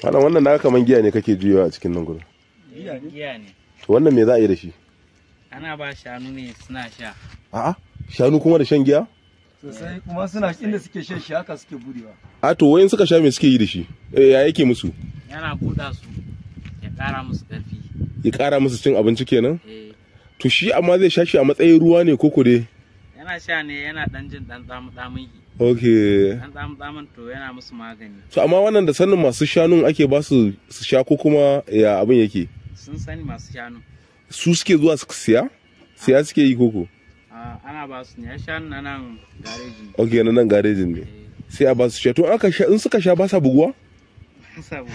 wannan wannan na kaman giya ne kake juyawa a cikin nan gurin giya ne to wannan me za a yi da shi ana ba shanu ne suna sha a'a shanu kuma da shan giya sosai kuma suna inda suke shan shi haka suke budewa a to wayan suka sha me suke yi da shi Eh, ya yake musu yana buɗa su ya ƙara musu ƙarfi ya kara musu cin abinci kenan eh to shi amma zai sha shi a matsayin ruwa ne koko dai yana sha ne yana ɗan jin ɗan tsamu tsamun yi okay ɗan tsamu tsamun to yana musu magani to amma wannan da sanin masu shanun ake ba su su sha ko kuma ya abin yake sun sani masu shanu su suke zuwa su siya siya suke yi koko Ah, ana ba su ne ya shanu na nan gareji ne okay na nan garejin ne eh sai a ba su sha to aka sha in suka sha ba sa buguwa sabu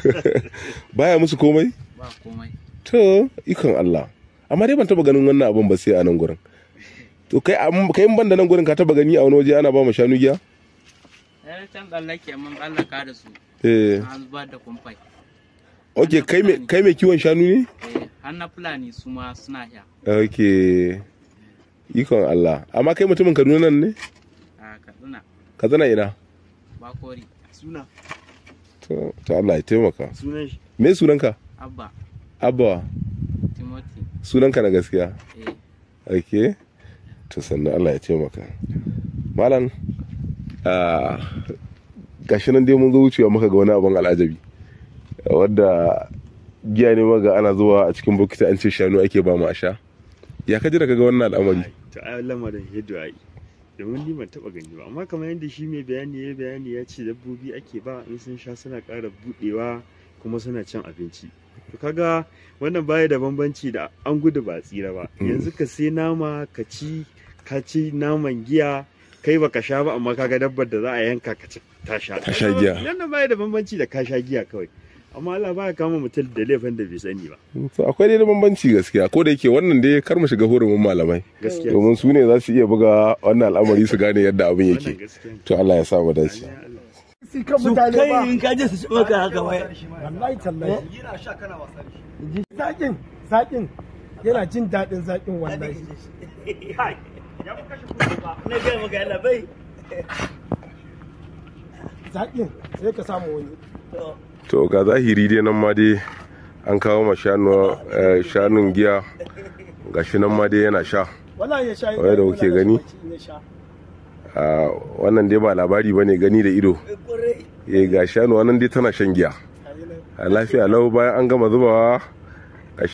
baya musu komai ba komai to ikon Allah amma dai ban taba ganin wannan abin ba sai a nan gurin to kai am- kai in ban da nan gurin ka taba gani a wani waje ana ba mu shanu giya ya can tsallake mun tsallaka da su eh an zubar da kumfai okay kai me kai me kiwon shanu ne eh har na fulani su ma suna sha okay ikon Allah amma kai mutumin Kaduna nan ne a katsina ka zana ina bakori suna to to Allah ya taimaka sunan shi me sunanka abba abba timothy sunanka na gaskiya eh okay to sannan Allah ya taimaka malam ah, gashi nan dai mun zo wucewa muka ga wani abin al'ajabi wadda giya ne maga ana zuwa a cikin bokiti an ce shanu ake ba mu a sha ya ka ji da kaga wannan al'amari to ai lamarin yadda ai domin ni ban taba gani ba amma kamar yadda shi mai bayani ya bayani ya ce dabbobi ake ba in sun sha suna ƙara budewa kuma suna cin abinci to kaga wannan baya da bambanci da an gudu ba a tsira ba yanzu ka sai nama ka ci ka ci naman giya kai baka sha ba amma kaga dabbar da za a yanka ka ci ta sha Ta sha giya. wannan baya da bambanci da ka sha giya kawai amma Allah baya kama mutum da laifin da bai sani ba to akwai dai bambanci gaskiya ko da yake wannan dai kar mu shiga hurumin malamai gaskiya domin su ne za su iya buga wannan al'amari su gane yadda abin wannan yake gaskiya ne. to Allah ya sa mu dace Allah. si kan su mutane ba kai in ka je su ci maka haka wai wallahi tallahi yana sha kana wasa da shi zakin zakin yana jin daɗin zakin wallahi na gaya maka yana bai zakin sai ka samu wani to ga zahiri dai nan ma dai an kawo ma shanu eh, shanun giya gashi nan ma dai yana sha wallahi ya sha Wai da kuke gani? in ya sha Ah, wannan dai ba labari bane gani da ido eh ga shanu wannan dai tana shan giya Gayi nan. a lafiya lau bayan an gama zubawa